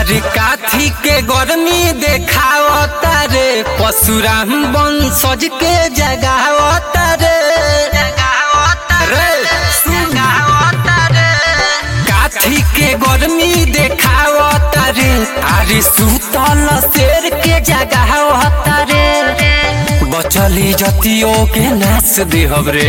अरे काथी के गर्मी देखावता रे परशुराम वंशज के जगावता रे रे सुन। काथी के गर्मी देखावता रे अरे सुतल शेर के जगावता रे बचली जतियों के नाच देहब रे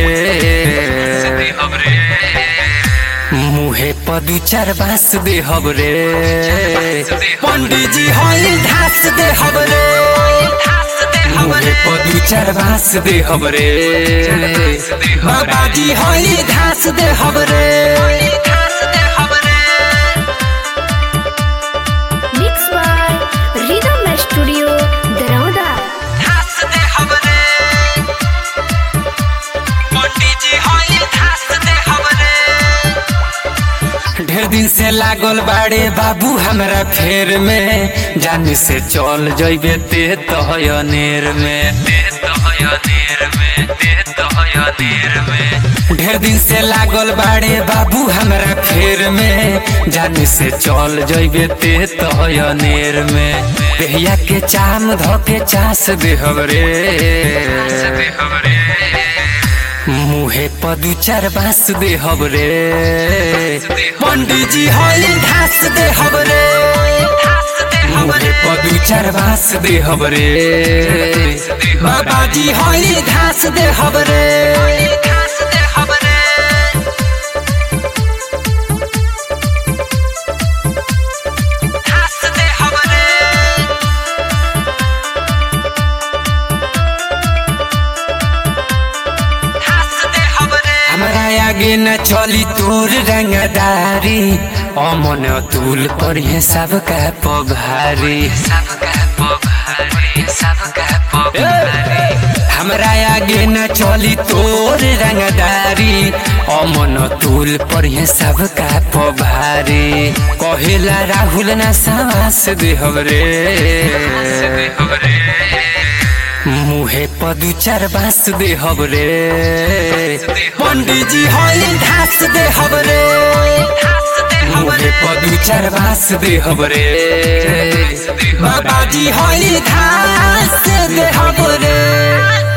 मुहे पर दू चार बांस देहब रे पंडित जी हई घास देहब रे मुहे पर दू चार बांस देहब रे बाबा जी हई घास देहब रे Mixed by Rhythm Studio, Darauda. ढेर दिन से लागल बाड़े बाबू हमरा फेर में जान से चल जइबे ते तहयनेर में ढेर दिन से लागल बाड़े बाबू हमरा फेर में जान से चल जइबे ते तहयनेर में बेहिया के चाम ध के चास देहब रे मुहे पर दू चार बांस देहब रे पंडित जी हई घास देहब रे मुहे पर दू चार बांस देहब रे बाबा जी हई घास देहब रे हमरा आगे न चली तोर रंगदारी अमन तुल पर ये सब का पभारी हमरा आगे न चली तोर रंगदारी अमन तुल पर ये सब का पभारी कहेला राहुल न सास देहब रे मुहे पर दू चार बांस देहब रे पंडित जी हई घास देहब रे मुहे पर दू चार बांस देहब रे बाबा जी हई घास देहब रे